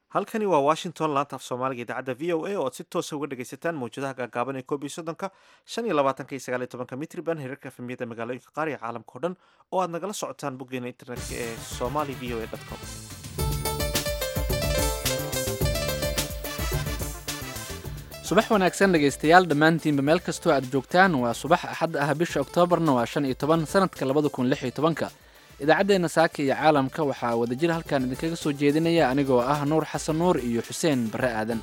halkani waa washington laanta af soomaaliga idaacadda v o a oo aad si toosa uga dhegaysataan mawjadaha gaagaaban ee koob iyo soddonka shan iyo labaatanka iyo sagaal iyo tobanka mitriban hirarka efemiyada magaalooyinka qaar iyo caalamka o dhan oo aad nagala socotaan boggeena internetka ee somali v o a com subax wanaagsan dhegaystayaal dhammaantiinba meel kastoo aad joogtaan waa subax axad ah bisha oktoobarna waa shan iyo toban sanadka labada kun lix iyo tobanka idaacaddeenna saaka iyo caalamka waxaa wadajir halkan idinkaga soo jeedinaya anigoo ah nuur xasan nuur iyo xuseen barre aadan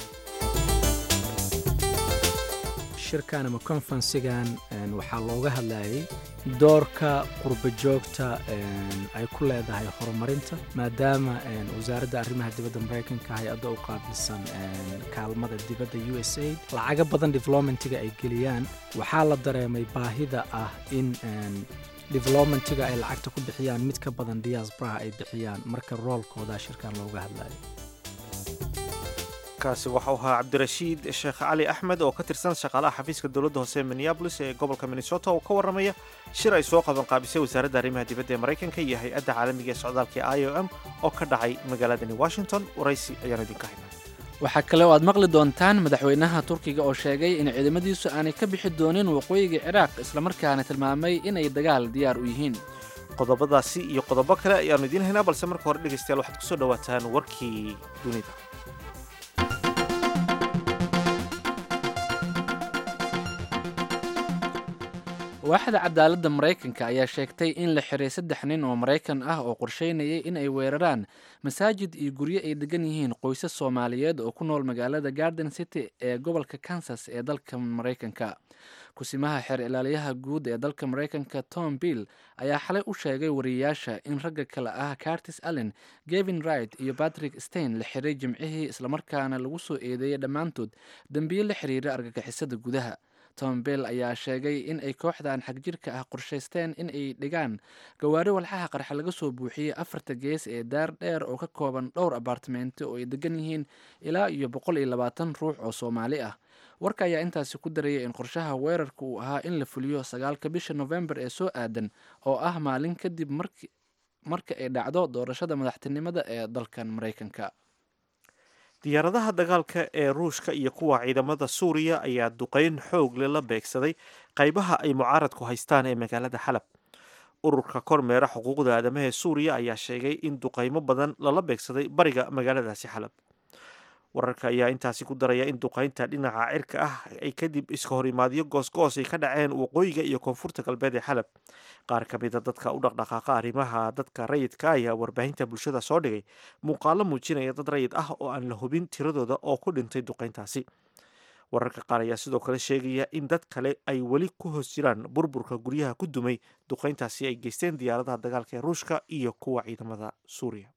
shirkan ama konferensigan waxaa looga hadlayay doorka qurba joogta ay ku leedahay horumarinta maadaama wasaaradda arrimaha dibadda maraykanka hay-adda u qaabilsan kaalmada dibadda u s aid lacago badan developmentiga ay geliyaan waxaa la dareemay baahida ah in developmentiga ay lacagta ku bixiyaan mid ka badan diaasbaraha ay bixiyaan marka roolkooda shirkan looga hadlayo kaasi waxau ahaa cabdirashiid sheekh cali axmed oo ka tirsan shaqaalaha xafiiska dowladda hoose ee minneabolis ee gobolka minnesota oo ka warramaya shir ay soo qaban qaabisay wasaaradda arrimaha dibadda ee maraykanka iyo hay-adda caalamiga ee socdaalka ee i o m oo ka dhacay magaaladani washington waraysi ayaan idinka haynaa waxaa kale oo aad maqli doontaan madaxweynaha turkiga oo sheegay in ciidamadiisu aanay ka bixi doonin waqooyiga ciraaq islamarkaana tilmaamay inay dagaal diyaar u yihiin qodobadaasi iyo qodobo kale ayaannu idiin haynaa balse marka hore dhegaystayaal waxaad kusoo dhawaataan warkii dunida waaxda cadaaladda maraykanka ayaa sheegtay in la xiray saddex nin oo maraykan ah oo qorsheynayay in ay weeraraan masaajid iyo guryo ay degan yihiin qoysas soomaaliyeed oo ku nool magaalada garden city ee gobolka kansas ee dalka maraykanka kusimaha xeer ilaaliyaha guud ee dalka maraykanka tom bill ayaa xalay u sheegay wariyayaasha in ragga kale ah cartis allen gevin wright iyo patrick stein la xiray jimcihii islamarkaana lagu soo eedeeyey dhammaantood dembiyo la xiriira argagixisada gudaha tom bell ayaa sheegay in ay kooxdan xagjirka ah qorshaysteen in ay dhigaan gawaari walxaha qarxa laga soo buuxiyey afarta gees ee daar dheer oo ka kooban dhowr abaartimento oo ay degan yihiin ilaa iyo boqol iyo labaatan ruux oo soomaali ah warka ayaa intaasi ku daraya in qorshaha weerarka uu ahaa in la fuliyo sagaalka bisha nofembar ee soo aadan oo ah maalin kadib marka ay dhacdo doorashada madaxtinimada ee dalkan maraykanka diyaaradaha dagaalka ee ruushka iyo kuwa ciidamada suuriya ayaa duqeyn xoogle la beegsaday qaybaha ay mucaaradku haystaan ee magaalada xalab ururka kormeera xuquuqda aadamaha ee suuriya ayaa sheegay in duqeymo badan lala beegsaday bariga magaaladaasi xalab wararka ayaa intaasi ku daraya in duqeynta dhinaca cirka ah ay kadib iska horimaadyo goosgoos ay ka dhaceen waqooyiga iyo koonfurta galbeed ee xalab qaar ka mida dadka u dhaqdhaqaaqa arrimaha dadka rayidka ayaa warbaahinta bulshada soo dhigay muuqaalo muujinaya dad rayid ah oo aan la hubin tiradooda oo ku dhintay duqeyntaasi wararka qaar ayaa sidoo kale sheegaya in dad kale ay weli ku hoos jiraan burburka guryaha ku dumay duqeyntaasi ay geysteen diyaaradaha dagaalka ee ruushka iyo kuwa ciidamada suuriya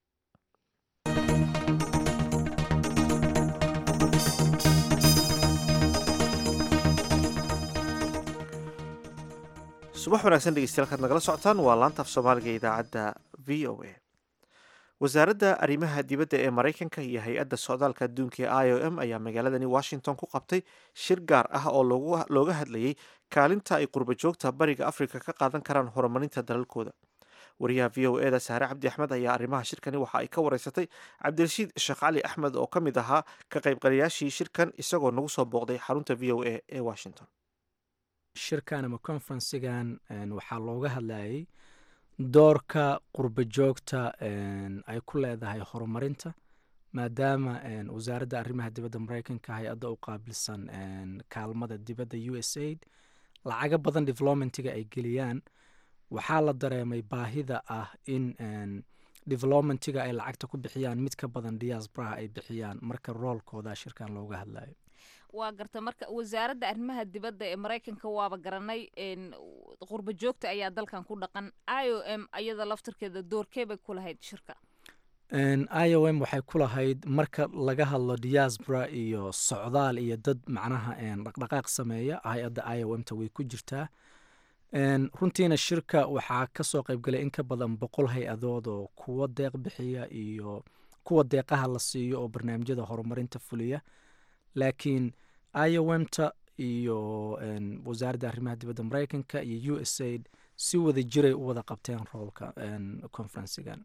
subax wanaagsan dhegeystayaal kaad nagala socotaan waa laanta af soomaaliga ee idaacadda v o a wasaaradda arrimaha dibadda ee maraykanka iyo hay-adda socdaalka adduunka ee i o m ayaa magaaladani washington ku qabtay shir gaar ah oo looga hadlayay kaalinta ay qurba joogta bariga afrika ka qaadan karaan horumarinta dalalkooda wariyaha v o e da saare cabdi axmed ayaa arrimaha shirkani waxa ay ka wareysatay cabdirashiid sheekh cali axmed oo ka mid ahaa ka qaybgalayaashii shirkan isagoo nagu soo booqday xarunta v o a ee washington shirkan ama konferensigan waxaa looga hadlayay doorka qurba joogta ay ku leedahay horumarinta maadaama wasaaradda arrimaha dibadda maraykanka hay-adda u qaabilsan kaalmada dibadda u s aid lacago badan developmentiga ay geliyaan waxaa la dareemay baahida ah in developmentiga ay lacagta ku bixiyaan mid ka badan diaasbaraha ay bixiyaan marka roolkooda shirkan looga hadlayo waa garta marka wasaaradda arrimaha dibadda ee maraykanka waaba garanay qurba joogta ayaa dalkan ku dhaqan i o m ayada laftarkeeda doorkee bay ku lahayd shirka i o m waxay ku lahayd marka laga hadlo diaspora iyo socdaal iyo dad macnaha dhaqdhaqaaq sameeya hay-adda i o m ta way ku jirtaa runtiina shirka waxaa kasoo qaybgalay in ka badan boqol hay-adood oo kuwa deeq bixiya iyo kuwa deeqaha la siiyo oo barnaamijyada horumarinta fuliya laakiin iomta iyo wasaaradda arrimaha dibadda maraykanka iyo u s aid si wada jiray u wada qabteen roolka conferensigan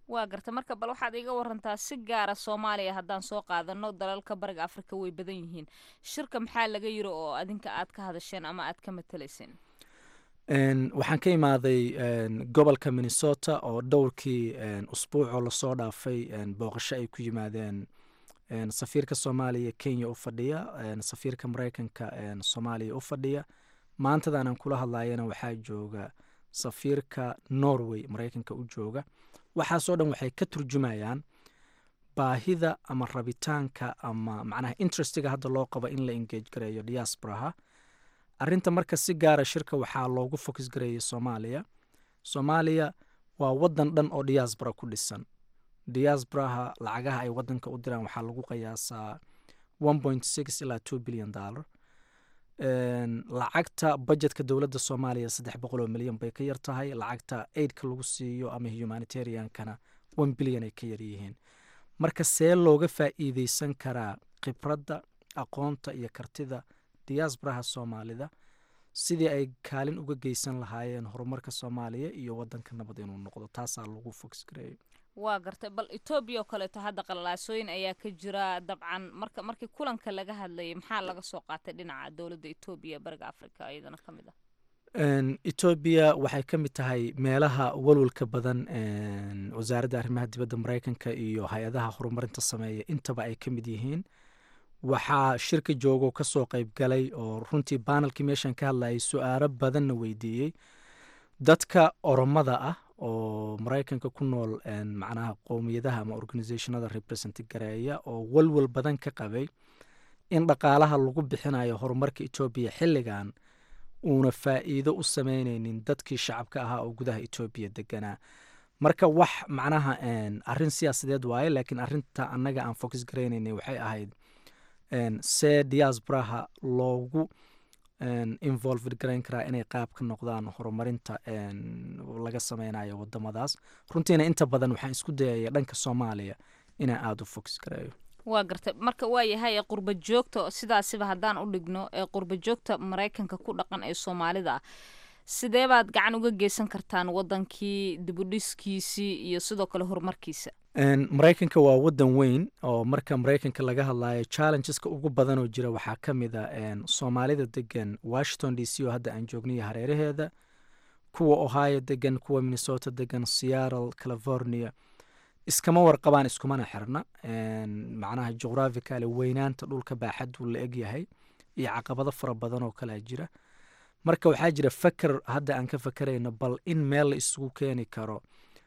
waa garta marka bal waxaad iga warantaa si gaara soomaaliya haddaan soo qaadano dalalka bariga afrika way badan yihiin shirka maxaa laga yiri oo adinka aad ka hadasheen ama aad ka matalayseen waxaan ka imaaday gobolka minnesota oo dhowrkii usbuucoo lasoo dhaafay booqasho ay ku yimaadeen safiirka soomaaliya kenya u fadhiya safiirka mareykanka soomaaliya u fadhiya maantadaanan kula hadlayana waxaa jooga safiirka norway mareykanka u jooga waxaasoo dhan waxay ka turjumayaan baahida ama rabitaanka ama macnaha interestiga hadda loo qabo in la engage gareeyo diasporaha arrinta marka si gaara shirka waxaa loogu focus gareeyay soomaaliya soomaaliya waa wadan dhan oo diaspora ku dhisan diasporaha lacagaha ay wadanka u diraan waxaa lagu qiyaasaa one point six ilaa two billion dollar lacagta budgetka dowladda soomaaliya saddex boqol oo milyan bay ka yar tahay lacagta aidka lagu siiyo ama humanitariankana one billion ay ka yar yihiin marka see looga faa'iideysan karaa khibradda aqoonta iyo kartida diasporaha soomaalida sidii ay kaalin uga geysan lahaayeen horumarka soomaaliya iyo wadanka nabad inuu noqdo taasaa lagu fogs gareeyay waa gartay bal etoobiya oo kaleeto hadda qalalaasooyin ayaa ka jira dabcan marka markii kulanka laga hadlayay maxaa laga soo qaatay dhinaca dowladda etoobiya bariga africa iyadana ka mid ah etoobiya waxay ka mid tahay meelaha walwalka badan wasaaradda arrimaha dibadda mareykanka iyo hay-adaha horumarinta sameeya intaba ay ka mid yihiin waxaa shirka joogo kasoo qeyb galay oo runtii banelkii meeshan ka hadlayay su-aalo badanna weydiiyey dadka oromada ah oo mareykanka ku nool macnaha qowmiyadaha ama organisationada represent gareeya oo walwal badan ka qabay in dhaqaalaha lagu bixinayo horumarka etoobiya xilligan uuna faa'iido u sameyneynin dadkii shacabka ahaa oo gudaha etoobiya deganaa marka wax macnaha arrin siyaasadeed waaye laakiin arrinta annaga aan focus gareyneynay waxay ahayd see diasporaha loogu involved garayn karaa inay qaab ka noqdaan horumarinta laga sameynayo wadamadaas runtiina inta badan waxaan isku dayaya dhanka soomaaliya inaan aada u focus gareeyo waa gartay marka waa yahay qurba joogta sidaasiba haddaan u dhigno ee qurba joogta maraykanka ku dhaqan ee soomaalida ah sidee baad gacan uga geysan kartaan wadankii dibudhiskiisii iyo sidoo kale horumarkiisa maraykanka waa wadan weyn oo marka maraykanka laga hadlayo challengeska ugu badan oo jira waxaa ka mid a soomaalida degan washington d c oo hadda aan joognayo hareeraheeda kuwa ohio degan kuwa minnesota degan seattle california iskama warqabaan iskumana xirna macnaha geographicaly weynaanta dhulka baaxaduu la egyahay iyo caqabado fara badan oo kalea jira marka waxaa jira faker hadda aan ka fakerayno bal in meel la isugu keeni karo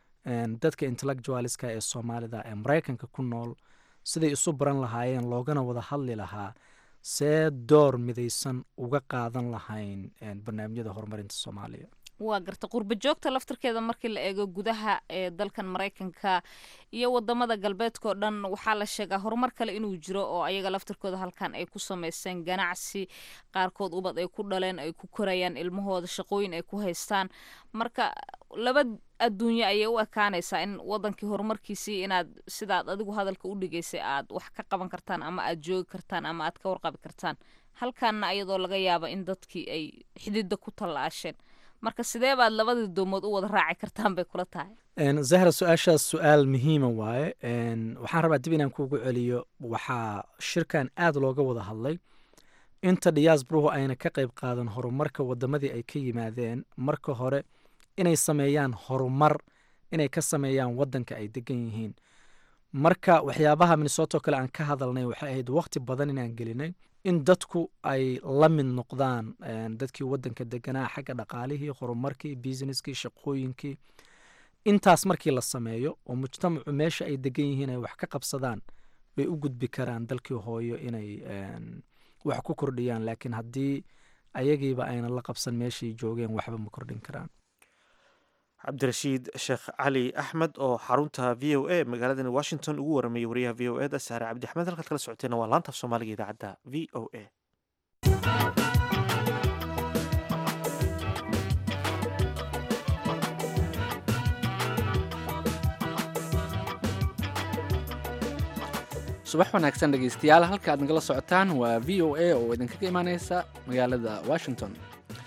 dadka intellectualiska ee soomaalida ee maraykanka ku nool siday isu baran lahaayeen loogana wada hadli lahaa see door midaysan uga qaadan lahayn barnaamijyada horumarinta soomaaliya waa garta qurba joogta laftarkeeda markii la eego gudaha ee dalkan maraykanka iyo wadamada galbeedkao dhan waxaa la sheegaa horumar kale inuu jiro oo ayaga laftarkooda halkan ay ku sameysteen ganacsi qaarkood ubad ay ku dhaleen ay ku korayaan ilmahooda shaqooyin ay ku haystaan marka laba adduunyo ayay u ekaanaysaa in wadankii horumarkiisii inaad sidaad adigu hadalka u dhigaysay aad wax ka qaban kartaan ama aad joogi kartaan ama aad ka warqabi kartaan halkanna ayadoo laga yaaba in dadkii ay xidida ku tallaasheen marka sidee baad labadii doomood u wada raaci kartaan bay kula tahay zahra su-aashaas su-aal muhiima waaye waxaan rabaa dib inaan kuugu celiyo waxaa shirkan aada looga wada hadlay inta diyaasbaruhu ayna ka qayb qaadan horumarka wadamadii ay ka yimaadeen marka hore inay sameeyaan horumar inay ka sameeyaan wadanka ay degan yihiin marka waxyaabaha minnesota oo kale aan ka hadalnay waxay ahayd waqti badan inaan gelinay in dadku ay la mid noqdaan dadkii wadanka deganaa xagga dhaqaalihii horumarkii businesskii shaqooyinkii intaas markii la sameeyo oo mujtamacu meesha ay degan yihiin ay wax ka qabsadaan bay u gudbi karaan dalkii hooyo inay wax ku kordhiyaan laakiin haddii ayagiiba ayna la qabsan meeshay joogeen waxba ma kordhin karaan cabdirashiid sheekh cali axmed oo xarunta v o a magaaladani washington ugu waramayay wariyaha v o e da saare cabdi axmed halkaad kala socoteena waa laanta af soomaaliga idaacadda v o a subax wanaagsan dhegeystayaal halka aad nagala socotaan waa v o a oo idinkaga imaaneysa magaalada washington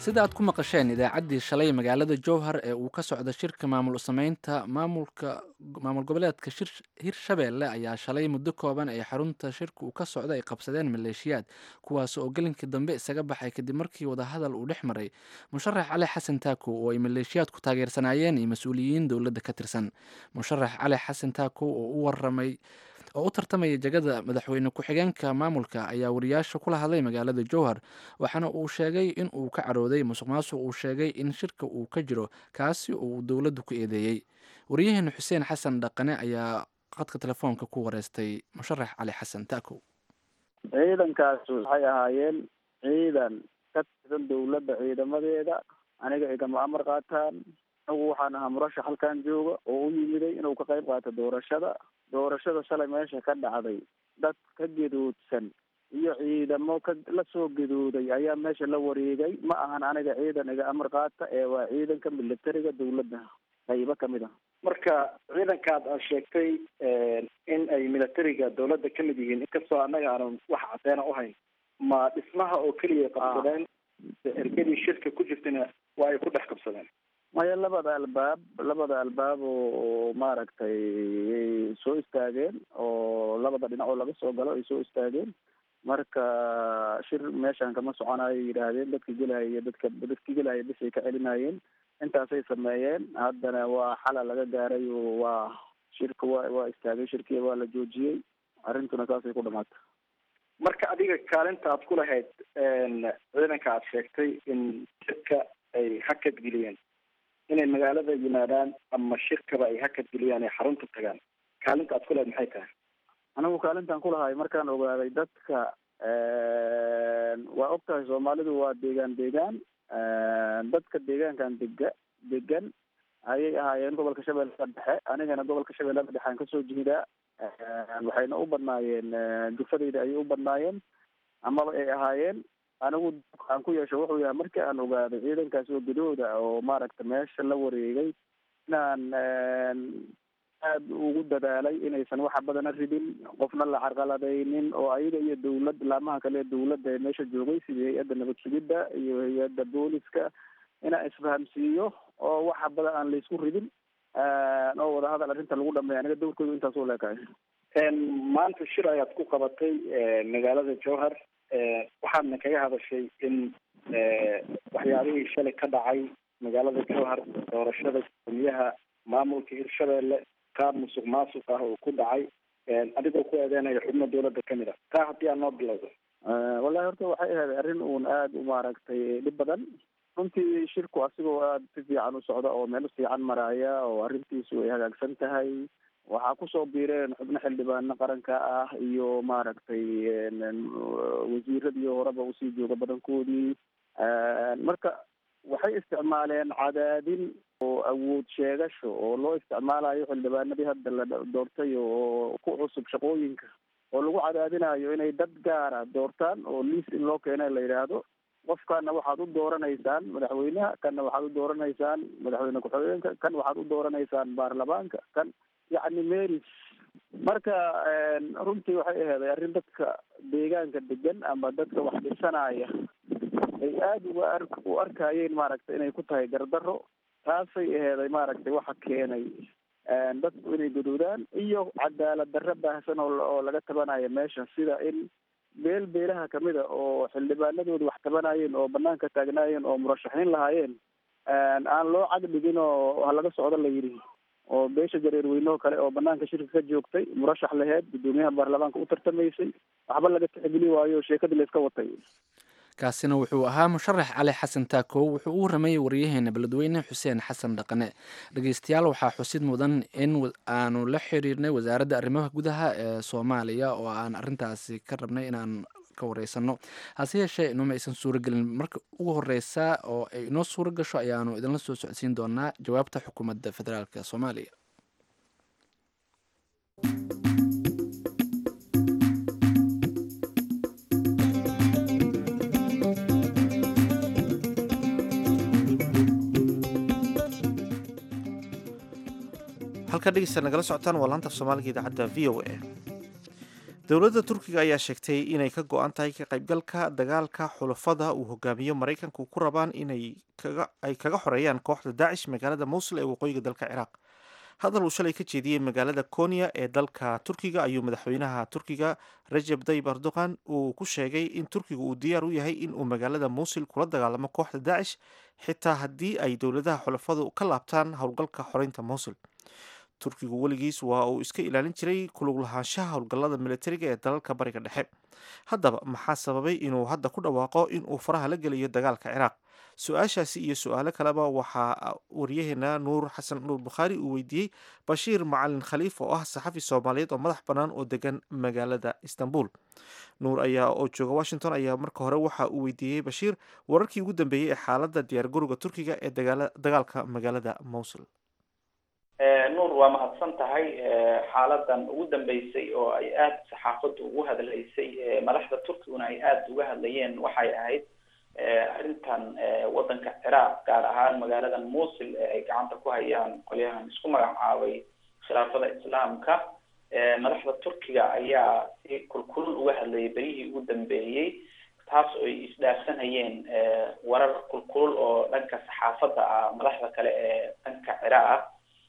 sida aad ku maqasheen idaacaddii shalay magaalada jowhar ee uu ka socda shirka maamul sameynta maamulka maamul goboleedka hirshabeelle ayaa shalay muddo kooban ee xarunta shirka uu ka socda ay qabsadeen maleeshiyaad kuwaas oo gelinkii dambe isaga baxay kadib markii wadahadal uu dhex maray musharax cali xasan taako oo ay maleeshiyaadku taageersanaayeen iyo mas-uuliyiin dowladda ka tirsan musharax cali xasan taako oo u waramay oo u tartamaya jegada madaxweyne ku-xigeenka maamulka ayaa wariyaasha kula hadlay magaalada jowhar waxaana uu sheegay in uu ka carooday musuq maasuq uu sheegay in shirka uu ka jiro kaasi oo uu dowladdu ku eedeeyey wariyaheena xuseen xasan dhaqane ayaa qadka telefoonka ku wareystay musharax cali xasan taako ciidankaas waxay ahaayeen ciidan ka tirsan dowladda ciidamadeeda aniga igama amar qaataan anagu waxaan ahaa murashax halkan jooga oo u yimiday inuu ka qayb qaato doorashada doorashada shalay meesha ka dhacday dad ka gedoodsan iyo ciidamo ka la soo gedooday ayaa meesha la wareegay ma ahan aniga ciidan iga amar qaata ee waa ciidanka militariga dowladda qaybo kamid ah marka ciidankaad aad sheegtay in ay militariga dowladda ka mid yihiin inkastoo annaga aanan wax caddeena uhayn ma dhismaha oo keliya qabsadeen ergadii shirka ku jirtana waa ay ku dhex qabsadeen maya labada albaab labada albaab oo maaragtay soo istaageen oo labada dhinac oo laga soo galo ay soo istaageen marka shir meeshan kama soconayo yidhaahdeen dadka gelaya iyo dadka dadki gelaya bisay ka celinayeen intaasay sameeyeen haddana waa xala laga gaaray oo waa shirka waa waa istaagay shirkii waa la joojiyey arrintuna saasay ku dhamaatay marka adiga kaalinta aad ku lahayd ciidanka aad sheegtay in shirka ay hakad geliyeen inay magaalada yimaadaan ama shirkaba ay hakad geliyaan ay xarunta tagaan kaalinta aad ku lahayd maxay tahay anigu kaalintan kulahay markaan ogaaday dadka waa og tahay soomaalidu waa deegaan deegaan dadka deegaankan dega degan ayay ahaayeen gobolka shabeellada dhexe anigana gobolka shabeellada dhexe aan kasoo jeedaa waxayna u badnaayeen jufadayda ayay u badnaayeen amaba ay ahaayeen anigu aan ku yeesho wuxuu yahay markii aan ogaaday ciidankaas oo gadooda oo maaragta meesha la wareegay inaan aada ugu dadaalay inaysan waxa badana ridin qofna la carqaladaynin oo ayaga iyo dawlad laamaha kale dawladda ee meesha joogay sidii hay-adda nabad sugidda iyo hay-adda booliska inaan isfahamsiiyo oo waxa badan aan laysku ridin oo wadahadal arrinta lagu dhameeya aniga dowrkoodu intaas u leekahay maanta shir ayaad ku qabatay magaalada jowhar waxaadna kaga hadashay in waxyaabihii shalay ka dhacay magaalada jowhar doorashada gudoomiyaha maamulka hirshabeelle qaab musuq maasuq ah oo ku dhacay adigoo ku eedeynayo xubno dowladda kamid a taa haddii aad noo bilowdo wallahi horta waxay ahayd arrin uun aada u maaragtay dhib badan runtii shirku asigoo aada si fiican u socda oo meel fiican maraya oo arrintiisu ay hagaagsan tahay waxaa kusoo biireen xubno xildhibaano qaranka ah iyo maaragtay wasiiradii horeba usii jooga badankoodii marka waxay isticmaaleen cadaadin oo awood sheegasho oo loo isticmaalayo xildhibaanadii hadda la doortay oo ku cusub shaqooyinka oo lagu cadaadinayo inay dad gaara doortaan oo liis in loo keena la yidhaahdo qofkana waxaad u dooranaysaan madaxweynaha kanna waxaad u dooranaysaan madaxweyne ku-xigeenka kan waxaad u dooranaysaan baarlamaanka kan yacni meris marka runtii waxay aheeday arrin dadka deegaanka degan ama dadka wax dhisanaya ay aada uga ar u arkayeen maaragtay inay ku tahay gardarro taasay aheeday maaragtay waxa keenay dadku inay guduudaan iyo cadaalad darro baahsan oo oo laga tabanayo meesha sida in beel beelaha kamid a oo xildhibaanadooda wax tabanayeen oo banaanka taagnaayeen oo murashaxiin lahaayeen aan loo cag dhigin oo ha laga socdo la yidhi oo beesha jareer weynoo kale oo banaanka shirka ka joogtay murashax laheyd guddoomiyaha baarlamaanka u tartamaysay waxba laga tixgeli waayo sheekadii la iska watay kaasina wuxuu ahaa musharax cali xasan taakow wuxuu u waramayey wariyaheena beledweyne xuseen xasan dhaqane dhegeystayaal waxaa xusid mudan in aanu la xiriirnay wasaaradda arrimaha gudaha ee soomaaliya oo aan arintaasi ka rabnay inaan ka wareysano hase yeeshee inuma aysan suuragelin marka ugu horeysa oo ay inoo suura gasho ayaanu idinla soo socodsiin doonaa jawaabta xukuumadda federaalk soomaaliya halkaa dhegeysta nagala socotaan waa laanta af soomaaliga idaacadda v o a dowladda turkiga ayaa sheegtay inay ka go-an tahay ka qaybgalka dagaalka xulafada uu hogaamiyo maraykanku ku rabaan inay ay kaga xoreeyaan kooxda daacish magaalada mowsul ee waqooyiga dalka ciraaq hadal uu shalay ka jeediyey magaalada konya ee dalka turkiga ayuu madaxweynaha turkiga rajeb tayyib erdogan uu ku sheegay in turkiga uu diyaar u yahay in uu magaalada mowsul kula dagaalamo kooxda daacish xitaa haddii ay dowladaha xulafadu ka laabtaan howlgalka xoreynta mowsul turkigu weligiis waa uu iska ilaalin jiray kulug lahaanshaha howlgallada militariga ee dalalka bariga dhexe haddaba maxaa sababay inuu hadda ku dhawaaqo in uu faraha la geliyo dagaalka ciraaq su-aashaasi iyo su-aalo kaleba waxaa waryaheena nuur xasan nuur bukhaari uu weydiiyey bashiir macalin khaliif oo ah saxafi soomaaliyeed oo madax bannaan oo degan magaalada istanbul nuur ayaa oo jooga washington ayaa marka hore waxa uu weydiiyey bashiir wararkii ugu dambeeyey ee xaaladda diyaargarowga turkiga ee dagaalka magaalada mowsul nuur waa mahadsan tahay xaaladan ugu dambeysay oo ay aada saxaafaddu ugu hadlaysay madaxda turkiguna ay aada uga hadlayeen waxay ahayd arrintan waddanka ciraaq gaar ahaan magaaladan musil ee ay gacanta ku hayaan qolyahan isku magacaabay khilaafada islaamka madaxda turkiga ayaa si kulkulul uga hadlayay beryihii ugu dambeeyey taas oo ay isdhaafsanayeen warar kulkulul oo dhanka saxaafadda ah madaxda kale ee dhanka ciraaq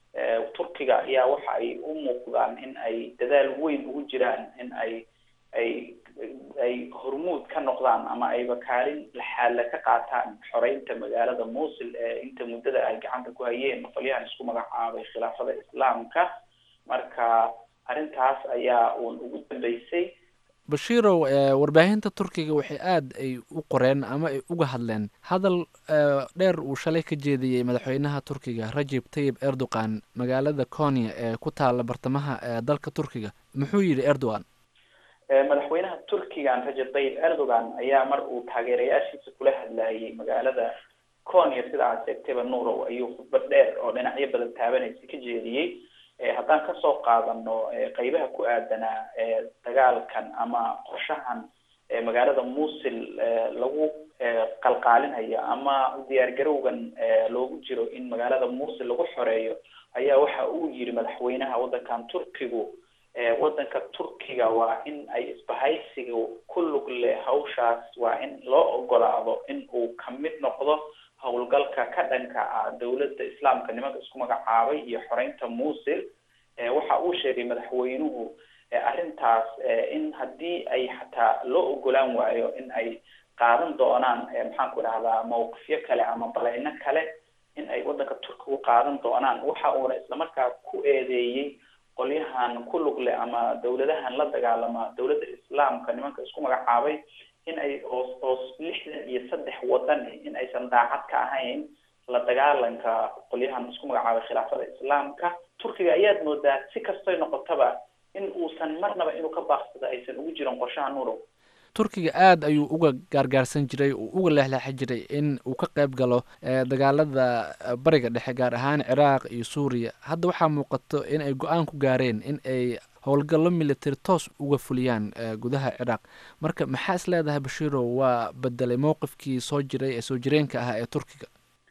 turkiga ayaa waxa ay u muuqdaan in ay dadaal weyn ugu jiraan in ay ay ay hormuud ka noqdaan ama ayba kaalin laxaala ka qaataan xoreynta magaalada musil ee inta muddada ay gacanta ku hayeen qolyahan isku magacaabay khilaafada islaamka marka arrintaas ayaa uun ugu dambeysay bashiirow warbaahinta turkiga waxay aada ay u qoreen ama ay uga hadleen hadal dheer uu shalay ka jeediyey madaxweynaha turkiga rajeb tayyib erdogan magaalada konya ee ku taala bartamaha dalka turkiga muxuu yidhi erdogan madaxweynaha turkigan rajeb tayyib erdogan ayaa mar uu taageerayaashiisa kula hadlayay magaalada konya sida aad sheegtayba nuurow ayuu khudbad dheer oo dhinacyo badan taabanaysa ka jeediyey haddaan kasoo qaadano qeybaha ku aadanaa dagaalkan ama qorshahan magaalada musil lagu qalqaalinayo ama diyaargarowgan loogu jiro in magaalada musil lagu xoreeyo ayaa waxa uu yiri madaxweynaha waddankan turkigu waddanka turkiga waa in ay isbahaysiga ku lug leh hawshaas waa in loo ogolaado in uu kamid noqdo howlgalka ka dhanka ah dowladda islaamka nimanka isku magacaabay iyo xoreynta musil waxa uu sheegay madaxweynuhu arrintaas in haddii ay xataa loo ogolaan waayo in ay qaadan doonaan maxaan ku idhahdaa mawqifyo kale ama baleyno kale in ay waddanka turkigu qaadan doonaan waxa uuna islamarkaa ku eedeeyey qolyahan ku lug leh ama dowladahan la dagaalama dowladda islaamka nimanka isku magacaabay in ay hoos hoos lixdan iyo saddex wadan in aysan daacad ka ahayn la dagaalanka qolyahan isku magacaabay khilaafada islaamka turkiga ayaad moodaa si kastoy noqotaba in uusan marnaba inuu ka baaqsado aysan ugu jirin qorshaha nuurow turkiga aada ayuu uga gaargaarsan jiray uu uga leexleexi jiray in uu ka qayb galo dagaalada bariga dhexe gaar ahaan ciraaq iyo suuriya hadda waxaa muuqato in ay go-aan ku gaareen in ay howlgallo military toos uga fuliyaan gudaha ciraaq marka maxaa is leedahay bashiirow waa bedelay mowqifkii soo jiray ee soo jireenka ahaa ee turkiga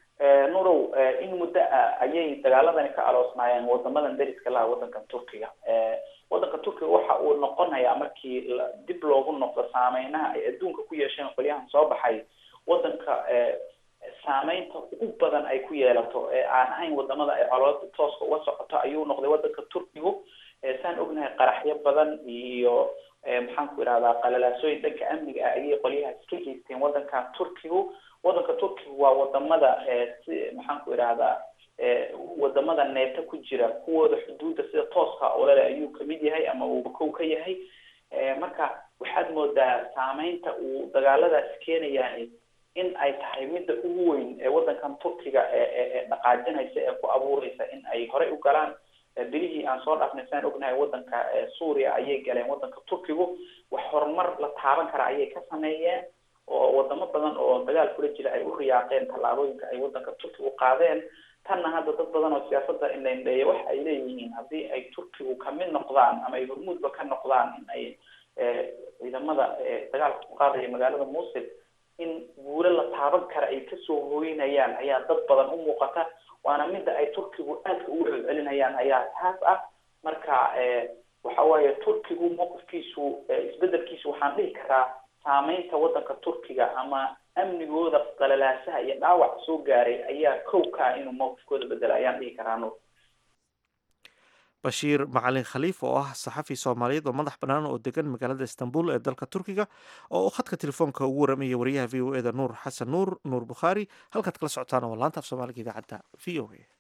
nurow in muddo ah ayay dagaaladani ka aloosnaayeen wadamadan dariska laha waddankan turkiga waddanka turkiga waxa uu noqonayaa markii dib loogu noqdo saameynaha ay adduunka ku yeesheen qolyahan soo baxay waddanka saameynta ugu badan ay ku yeelato ee aan ahayn wadamada ay colooda tooska uga socoto ayuu noqday waddanka turkigu saan ognahay qaraxyo badan iyo maxaan ku idhahdaa qalalaasooyin dhanka amniga ah ayay qolyaha iska geysteen waddanka turkigu waddanka turkiga waa wadamada si maxaan ku idhahdaa wadamada neeta ku jira kuwooda xuduudda sida tooska olale ayuu kamid yahay ama uu kow ka yahay marka waxaad moodaa saameynta uu dagaaladaas keenayahay in ay tahay midda ugu weyn ee waddankan turkiga ee dhaqaajinaysa ee ku abuureysa in ay horey u galaan bilihii aan soo dhaafnay saan ognahay waddanka suuriya ayay galeen waddanka turkigu wax horumar la taaban kara ayay ka sameeyeen oo wadamo badan oo dagaal kula jira ay u riyaaqeen tallaabooyinka ay waddanka turkigu qaadeen tanna hadda dad badan oo siyaasadda indhaindheeya waxa ay leeyihiin haddii ay turkigu kamid noqdaan ama ay hormuudba ka noqdaan in ay ciidamada dagaalka ku qaadaya magaalada musil in guulo la taaban kara ay kasoo hooynayaan ayaa dad badan u muuqata waana midda ay turkigu aadka ugu celcelinayaan ayaa taas ah marka waxa waaye turkigu mowqifkiisu isbedelkiisu waxaan dhihi karaa saameynta waddanka turkiga ama amnigooda qalalaasaha iyo dhaawac soo gaaray ayaa kow ka ah inuu mowqifkooda bedela ayaan dhihi karaa nuur bashiir macalin khaliif oo ah saxafi soomaaliyeed oo madax bannaan oo degan magaalada istanbul ee dalka turkiga oo khadka telefoonka ugu waramaya wariyaha v o e da nuur xasan nuur nuur bukhaari halkaad kala socotaan waa laanta af soomaaliga idaacadda v o a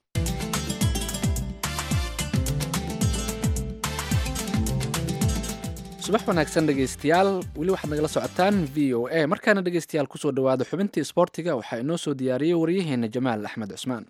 subax wanaagsan dhegaystayaal weli waxaad nagala socotaan v o a markaana dhegaystayaal kusoo dhawaada xubintii isboortiga waxaa inoo soo diyaariyey waryaheena jamaal axmed cusmaan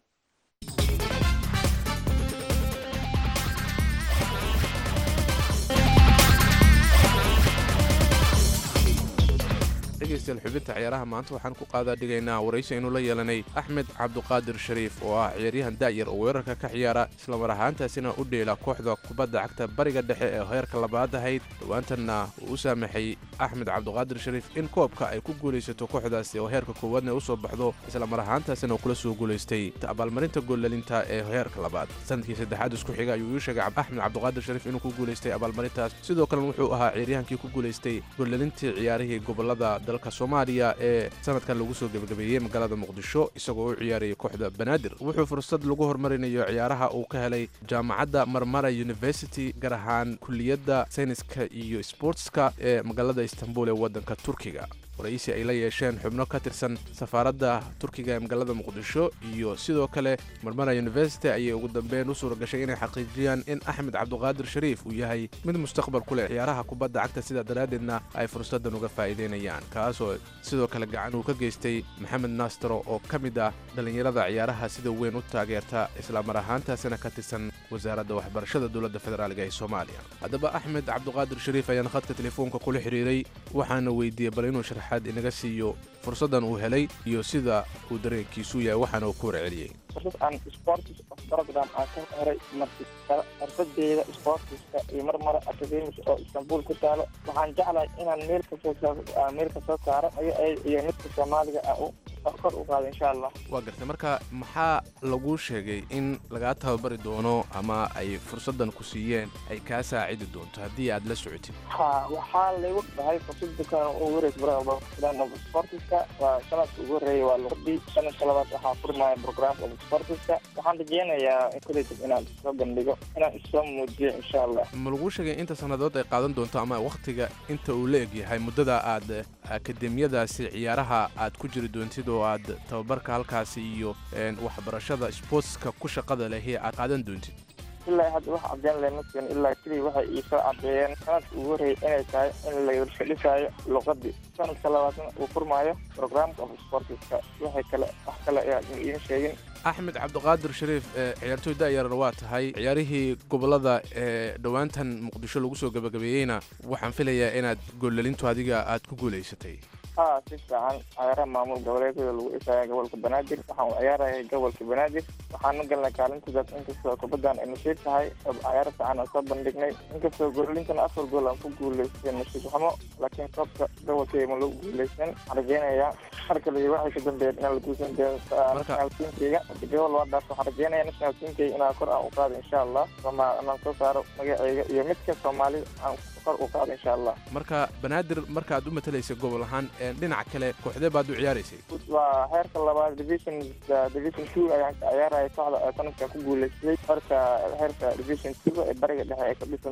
dhegaystayaal xubinta ciyaaraha maanta waxaan ku qaadaa dhigaynaa waraysi aynu la yeelanay axmed cabduqaadir shariif oo ah ciyaaryahan da'yar oo weerarka ka ciyaara islamar ahaantaasina u dheela kooxda kubadda cagta bariga dhexe ee heerka labaad ahayd dhowaantanna uu u saamaxay axmed cabduqaadir shariif in koobka ay ku guulaysato kooxdaasi oo heerka koowaadna u soo baxdo islamar ahaantaasina uu kula soo guulaystay abaalmarinta goollalinta ee heerka labaad sanadkii saddexaad isku xiga ayuu ii sheegay axmed cabduqaadir shariif inuu ku guulaystay abaalmarintaas sidoo kalena wuxuu ahaa ciyaaryahankii ku guulaystay goollalintii ciyaarihii gobolada dalka soomaaliya ee sanadkan lagu soo gebagabeeyey magaalada muqdisho isagoo u ciyaarayay kooxda banaadir wuxuu fursad lagu horumarinayo ciyaaraha uu ka helay jaamacadda marmara university gaar ahaan kuliyadda sayniska iyo sportska ee magaalada istanbul ee waddanka turkiga waraysi ay la yeesheen xubno ka tirsan safaaradda turkiga ee magaalada muqdisho iyo sidoo kale marmara university ayay ugu dambeyn u suura gashay inay xaqiijiyaan in axmed cabduqaadir shariif uu yahay mid mustaqbal ku leh ciyaaraha kubadda cagta sidaa daraaddeedna ay fursaddan uga faa'iidaynayaan kaasoo sidoo kale gacan uu ka geystay maxamed naastaro oo ka mid ah dhallinyarada ciyaaraha sida weyn u taageerta islamar ahaantaasina ka tirsan wasaaradda waxbarashada dowladda federaaliga ee soomaaliya haddaba axmed cabduqaadir shariif ayaan khadka telefoonka kula xidhiiray waxaana weydiiyey bal inuu sharaxaad inaga siiyo fursaddan uu helay iyo sida uu dareenkiisu yahay waxaana uu ku warceliyey fursad aan sports of program aan ka heray markista xirfadeeda sportiska iyo marmara academis oo istanbul ku taalo waxaan jeclahay inaan meel kasoo meel kasoo saaro iyo midka soomaaliga aan u kor u qaado insha allah waa gartay marka maxaa laguu sheegay in lagaa tababari doono ama ay fursaddan ku siiyeen ay kaa saacidi doonto haddii aad la socotid ha waxaa laygu dhahay fursada kan ugu horeysa sportiska waa sanadka ugu horreeya waa luqadii sanadka labaad waxaa furmaya program of sportiska waxaan rajeynayaa kadib inaan soo bandhigo inaan isoo muujiyo insha allah ma laguu sheegay inta sannadood ay qaadan doonto ama wakhtiga inta uu la eg yahay muddada aad akademiyadaasi ciyaaraha aad ku jiri doontid oo aad tababarka halkaasi iyo waxbarashada sportska ku shaqada lehi aad qaadan doontid ilaa hadda wax cadeen leh maskan ilaa keliya waxay iisoo cadeeyeen sanadka ugu horreeyay inay tahay in la dhisayo luqadii sanadka labaadna uu furmaayo programka of sportiska waxay kale wax kale ayaa iima sheegin axmed cabdiqaadir shariif ciyaartoy da'yarna waa tahay ciyaarihii gobolada ee dhowaantan muqdisho lagu soo gebagabeeyeyna waxaan filayaa inaad goolalintu adiga aad ku guulaysatay ha si fiican ciyaaraha maamul goboleedyada lagu dhisaya gobolka banaadir waxaan u ciyaarayay gobolka banaadir waxaana galnay kaalintidaas inkastoo kubaddan ay nasiib tahay ciyaaro fiican aan soo bandhignay inkastoo goolintana afar gool aan ku guulaystay nasiib xumo laakiin koobka gobolkay ma lagu guulaysan waxaan rajeynayaa mar kale iyo waxay ka dambeeyeen inaan la guusan national teamkayga gobol waa dhaaf waxaan rajeynayaa national teamkayga inaan kor aan u qaado insha allah sooma inaan soo saaro magaceyga iyo midka soomaali aan kor u qaado insha allah marka banaadir markaad u matalaysay gobol ahaan dhinaca kale kooxdee baad u ciyaaraysay waa heerka labaad division division two ayaan ka ciyaaraya kooxda sanadkan ku guulaystay marka heerka division two ee bariga dhexe ee ka dhisan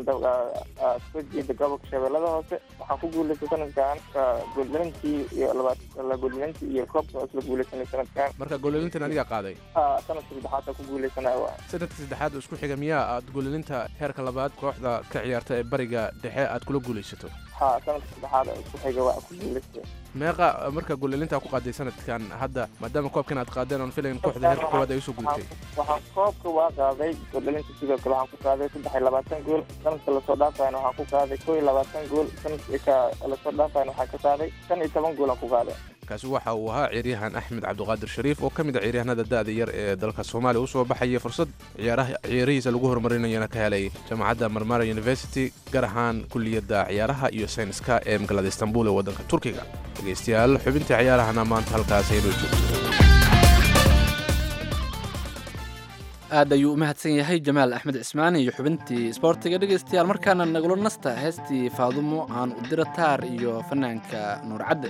soo jeeda gobolka shabeellada hoose waxaan ku guulaystay sanadkan gooldalintii iyo labaad gooldalintii iyo koobka isla guulaysanay sanadkan marka goolalintan adiga qaaday sanadka saddexaad ku guulaysanaya waa sanadka saddexaad oo isku xiga miyaa aad goolalinta heerka labaad kooxda ka ciyaarta ee bariga dhexe aad kula guulaysato ha sanadka saddexaad oo isku xiga waa ku guulaystay meeqa marka goolalintaa ku qaaday sanadkan hadda maadaama koobkan aad qaadeen oon filayn kooxda heerka koowaad ay usoo gudubtay waxaan koobka waa qaaday goolalinta sidoo kale waxaan ku qaaday saddex iyo labaatan gool sanadka lasoo dhaafayana waxaan ku qaaday koo iyo labaatan gool sanadka lasoo dhaafayana waxaan ka qaaday shan iyo toban gool aan ku qaaday kaasi waxa uu ahaa ciyaaryahan axmed cabdiqaadir shariif oo ka mid a ciyaaryahanada da'da yar ee dalka soomaaliya u soo baxaya fursad ciyaarihiisa lagu horumarinayana ka helay jaamacadda marmara university gaar ahaan kuliyadda ciyaaraha iyo sayniska ee magaalada istanbul ee waddanka turkiga dhegaystayaal xubintii ciyaarahana maanta halkaas aynoo joogto aad ayuu u mahadsan yahay jamaal axmed cismaani iyo xubintii isboortiga dhegaystayaal markaana nagula nasta heestii faadumo aan u dira taar iyo fanaanka nuur cadde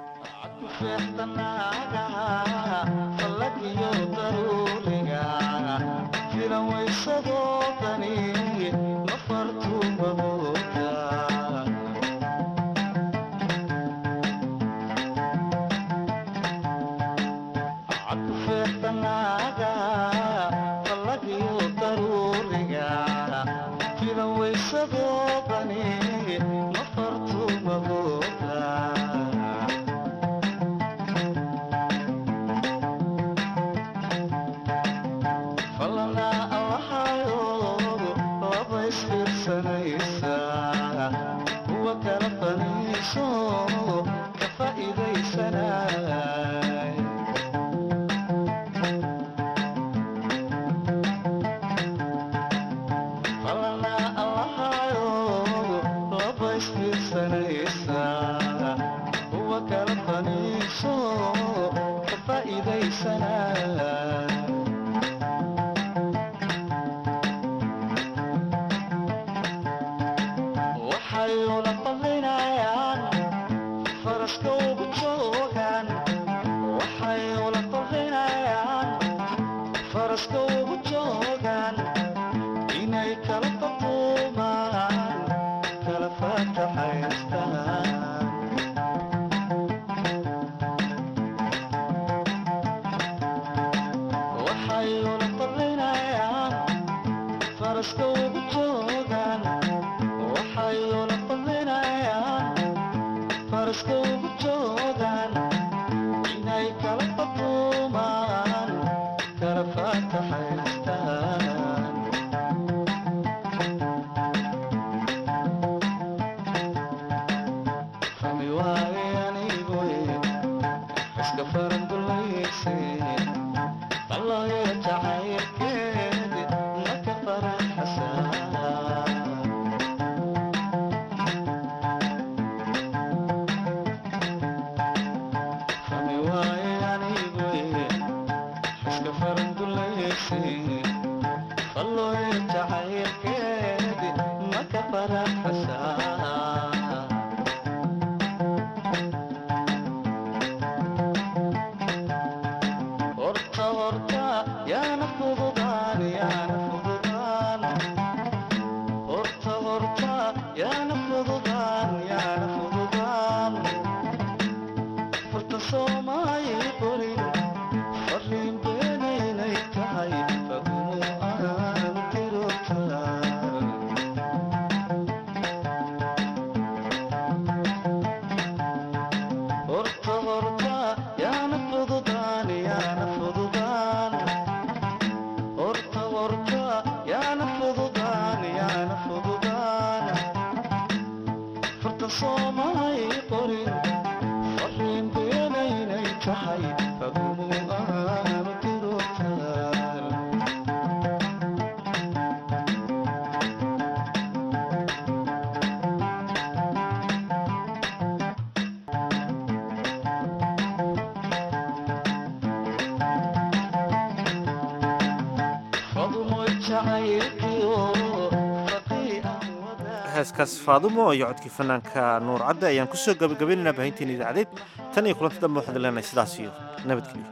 heeskaas faadumo iyo codkii fanaanka nuur cadde ayaan kusoo gabagabaynaynaa baahinteena idaacadeed tan iyo kulanti dambe waxaan leenahay sidaas iyo nabadgelyo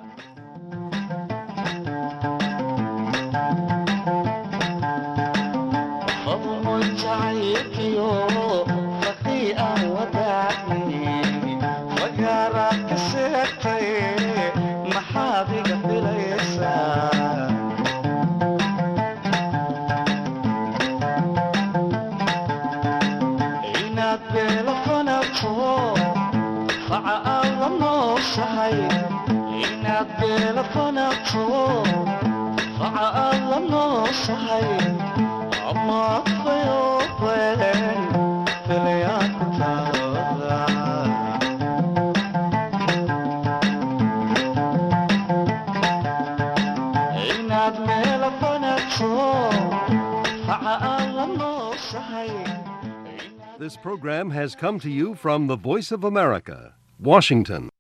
This program has come to you from the Voice of America, Washington.